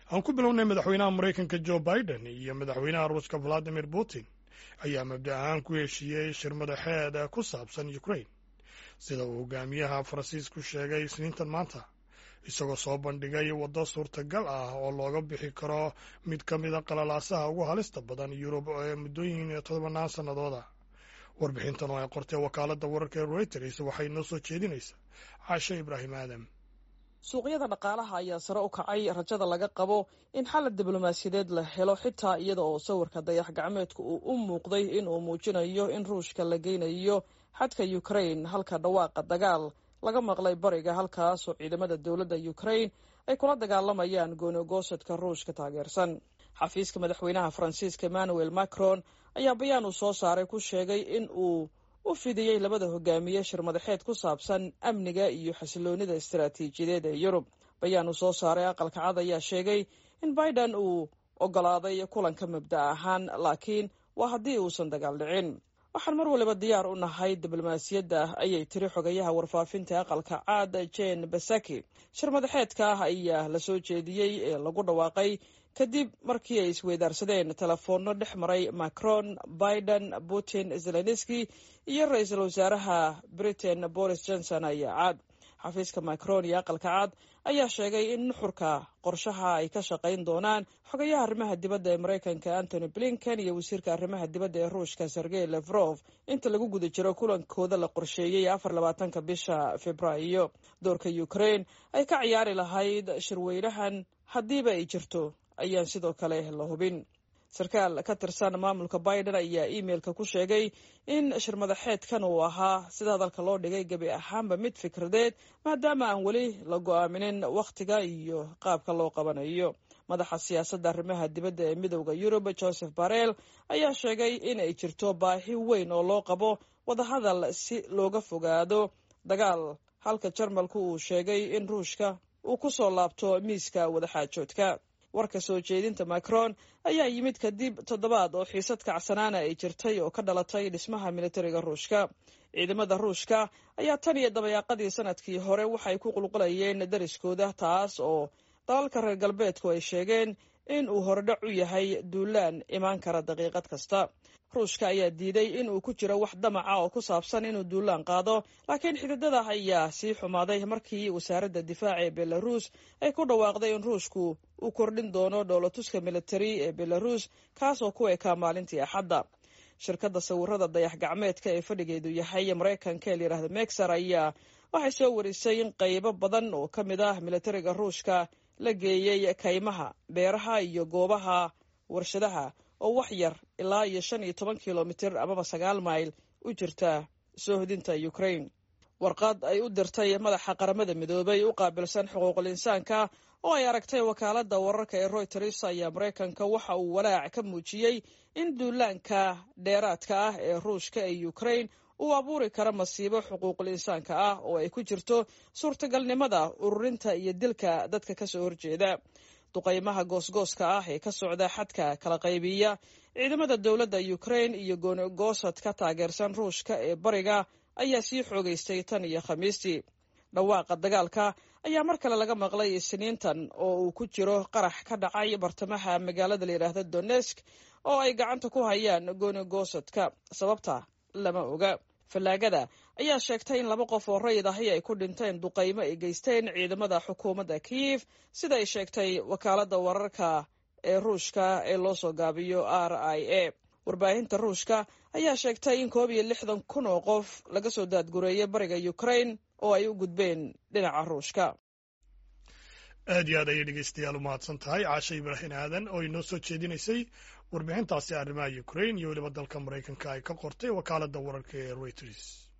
aan ku bilownay madaxweynaha maraykanka jo biden iyo madaxweynaha ruushka valadimir putin ayaa mabda ahaan ku heshiiyey shir madaxeed ku saabsan ukraine sida uu hogaamiyaha faransiisku sheegay isniintan maanta isagoo soo bandhigay waddo suurtagal ah oo looga bixi karo mid ka mida qalalaasaha ugu halista badan yurub ee muddooyin todobannaan sannadooda warbixintan oo ay qortay wakaaladda wararka ee reuters waxay noo soo jeedinaysaa caashe ibraahim aadam suuqyada dhaqaalaha ayaa sare u kacay rajada laga qabo in xalad diblomaasiyadeed la helo xitaa iyada oo sawirka dayax gacmeedka uu u muuqday in uu muujinayo in ruushka la geynayo xadka ukraine halka dhawaaqa dagaal laga maqlay bariga halkaasoo ciidamada dowladda ukraine ay kula dagaalamayaan goonigoosadka ruushka taageersan xafiiska madaxweynaha faransiiska emmanuel macron ayaa bayaan uu soo saaray ku sheegay in uu u fidiyey labada hogaamiye shir madaxeed ku saabsan amniga iyo xasiloonida istaraatiijiyadeed ee yurub bayaan uu soo saaray aqalka cad ayaa sheegay in biden uu ogolaaday kulanka mabda ahaan laakiin waa haddii uusan dagaal dhicin waxaan mar waliba diyaar u nahay diblomaasiyadda ayay tiri xogayaha warfaafinta aqalka caad jen basaki shir madaxeedka ah ayaa la soo jeediyey ee lagu dhawaaqay kadib markii ay isweydaarsadeen telefoonno dhex maray macron biden putin zelenski iyo ra-iisul wasaaraha britain boris johnson ayaa caad xafiiska macron iyo aqalka cad ayaa sheegay in nuxurka qorshaha ay ka shaqayn doonaan xogayaha arrimaha dibadda ee maraykanka antony blinken iyo wasiirka arrimaha dibadda ee ruushka sergey lefrof inta lagu guda jiro kulankooda la qorsheeyey afar labaatanka bisha februaayo doorka ukraine ay ka ciyaari lahayd shirweynahan haddiiba ay jirto ayaan sidoo kale la hubin sarkaal ka tirsan maamulka biden ayaa imeilka ku sheegay in shir madaxeedkan uu ahaa sida hadalka loo dhigay gebi ahaanba mid fikradeed maadaama aan weli la go-aaminin wakhtiga iyo qaabka loo qabanayo madaxa siyaasadda arrimaha dibadda ee midowda yurub joseph barel ayaa sheegay in ay jirto baahi weyn oo loo qabo wadahadal si looga fogaado dagaal halka jarmalku uu sheegay in ruushka uu ku soo laabto miiska wadaxaajoodka warka soo jeedinta macron ayaa yimid kadib toddobaad oo xiisad kacsanaana ay jirtay oo ka dhalatay dhismaha militariga ruushka ciidamada ruushka ayaa tan iyo dabayaaqadii sanadkii hore waxay ku qulqulayeen dariskooda taas oo dalalka reer galbeedku ay sheegeen in uu horedhac u yahay duulaan imaan kara daqiiqad kasta ruushka ayaa diiday in uu ku jiro wax damaca oo ku saabsan inuu duulaan qaado laakiin xididada ayaa sii xumaaday markii wasaaradda difaaca ee belarus ay ku dhawaaqday in ruushku uu kordhin doono dhoolatuska militari ee belarus kaasoo ku ekaa maalintii axadda shirkadda sawirada dayax gacmeedka ee fadhigeedu yahay maraykanka ee layidhahda mexer ayaa waxay soo warisay in qaybo badan oo ka mid ah militariga ruushka la geeyey kaymaha beeraha iyo goobaha warshadaha oo wax yar ilaa iyo shan iyo toban kilomitir amaba sagaal mayl u jirta soohodinta ukraine warqad ay u dirtay madaxa qaramada midoobay u qaabilsan xuquuqul insaanka oo ay aragtay wakaaladda wararka ee royters ayaa maraykanka waxa uu walaac ka muujiyey in duulaanka dheeraadka ah ee ruushka ee ukraine uu abuuri kara masiibo xuquuqul insaanka ah oo ay ku jirto suurtagalnimada ururinta iyo dilka dadka kasoo horjeeda duqaymaha goosgooska ah ee ka socda xadka kala qaybiya ciidamada dowladda ukraine iyo goonigoosad ka taageersan ruushka ee bariga ayaa sii xoogaystay tan iyo khamiistii dhawaaqa dagaalka ayaa mar kale laga maqlay isniintan oo uu ku jiro qarax ka dhacay bartamaha magaalada layidhaahda donesk oo ay gacanta ku hayaan goonigoosadka sababta lama oga fallaagada ayaa sheegtay in laba qof oo rayid ahi ay ku dhinteen duqaymo ay geysteen ciidamada xukuumadda kiyif sida ay sheegtay wakaaladda wararka ee ruushka ee loo soo gaabiyo r i a warbaahinta ruushka ayaa sheegtay in koob iyo lixdan kun oo qof laga soo daadgureeyay bariga ukraine oo ay u gudbeen dhinaca ruushka aad iyo aad ayay dhegeystayaal u mahadsan tahay caashe ibraahim aadan oo inoo soo jeedinaysay warbixintaasi arrimaha ukraine iyo weliba dalka maraykanka ay ka qortay wakaaladda wararka ee reuters